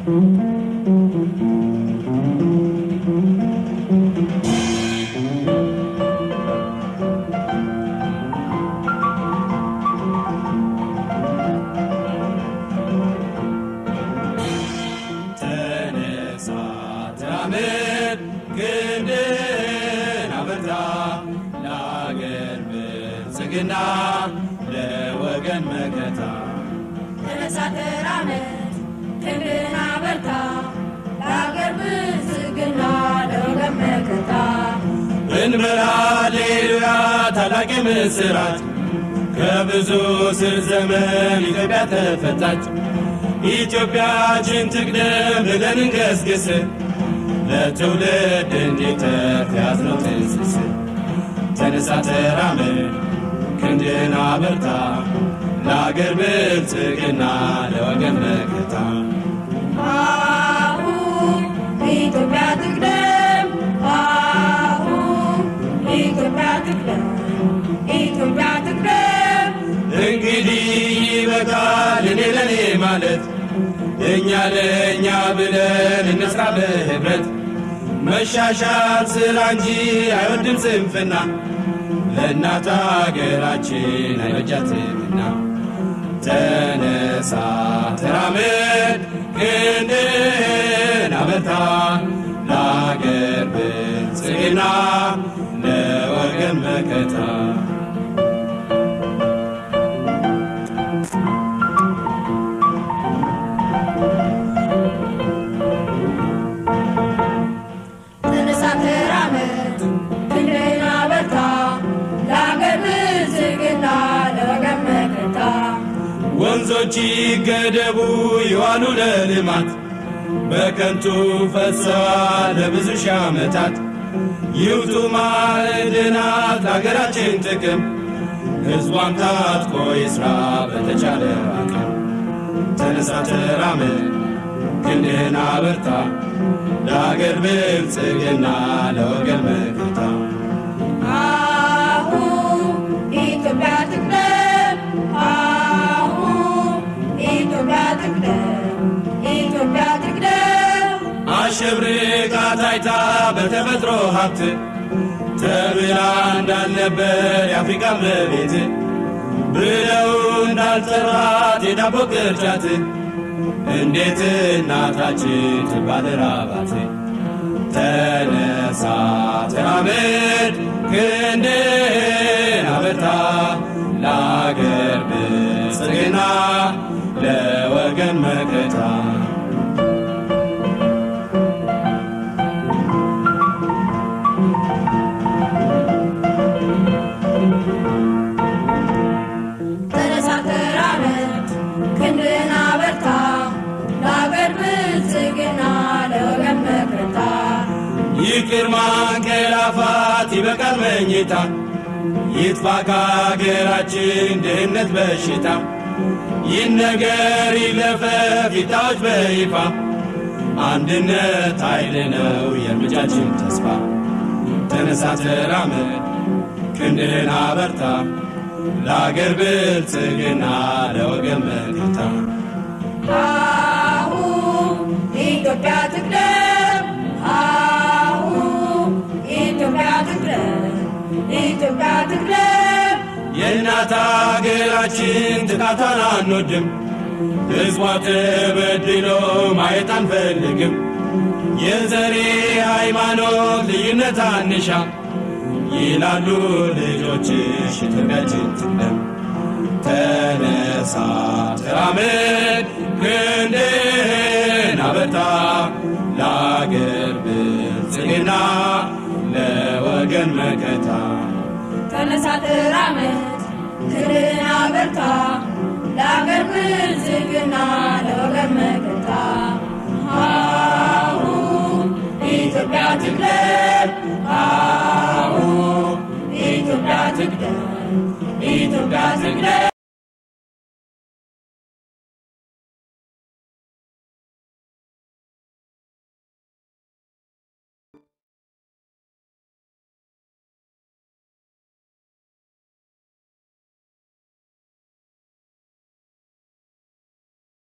ተነሳ ተራመድ ክንድህን አበርታ ለአገር ብልጽግና ለወገን መከታ ተነሳ ተራመድ ክንድህን አበርታ ለአገር ብልጽግና ለወገን መከታ እንበል ሃሌሉያ ታላቅ ምስራት ከብዙ ስር ዘመን ኢትዮጵያ ተፈታች። ኢትዮጵያችን ትቅደም ብለን እንገስግስ ለትውልድ እንዲተርፍ ያዝነው ትንስስ ተነሳ ተራመድ ክንድህን አበርታ ለአገር ብልጽግና ለወገን መከታ አሁን ኢትዮጵያ ትቅደም አሁን ኢትዮጵያ ትቅደም ኢትዮጵያ ትቅደም እንግዲህ ይበቃል እኔ ለኔ ማለት እኛ ለእኛ ብለን እንስራ በህብረት መሻሻል ስራ እንጂ አይወድም ስንፍና ለእናት አገራችን አይበጃትምና ተነሳ ተራመድ ክንድህን አበርታ ለአገር ብልጽግና ለወገን መከታ ተነሳ ተራመድ ክንድህን አበርታ ለአገር ብልጽግና ለወገን መከታ ወንዞች ይገደቡ ይዋሉ ለልማት በከንቱ ፈሰዋል ለብዙ ሺህ ዓመታት ይውጡ ማዕድናት ለአገራችን ጥቅም ሕዝቧም ታጥቆ ይስራ በተቻለ አቅም ተነሳ ተራመድ ክንድህን አበርታ ለአገር ብልጽግና ለወገን መከታ አሁን ኢትዮጵያ ትቅደም አሁን ኢትዮጵያ ትቅደም ኢትዮጵያ ትቅደም አሸብርቃ ታይታ በተፈጥሮ ሀብት ተብላ እንዳልነበር የአፍሪካ መቤት ብለው እንዳልጠራት የዳቦ ቅርጫት እንዴት እናታችን ትባል ራባት ተነሳ ተራመድ ክንድህን አበርታ ለአገር ብልጽግና ለወገን መከታ ተነሳ ተራመድ ክንድህን አበርታ ለአገር ብልጽግና ለወገን መከታ ይቅር ማንቀላፋት ይበቃል መኝታ ይጥፋ ከአገራችን ድህነት በሽታ ይነገር ይለፈፍ ይታወጅ በይፋ አንድነት ኃይል ነው የእርምጃችን ተስፋ ተነሳ ተራመድ ክንድህን አበርታ ለአገር ብልጽግና ለወገን መከታ አሁን ኢትዮጵያ ትቅደም አሁን ኢትዮጵያ ትቅደም ኢትዮጵያ ትቅደም የእናት አገራችን ጥቃቷን አንወድም፣ ሕዝቧ ተበድሎ ማየት አንፈልግም። የዘሬ ሃይማኖት ልዩነት አንሻ ይላሉ ልጆችሽ ኢትዮጵያችን ትቅደም። ተነሳ ተራመድ ክንድህን አበርታ ለአገር ብልጽግና ለወገን መከታ ተነሳ ተራመድ ክንድህን አበርታ ለአገር ብልጽግና ለወገን መከታ አሁን ኢትዮጵያ ትቅደም አሁን ኢትዮጵያ ትቅደም ኢትዮጵያ ትቅደም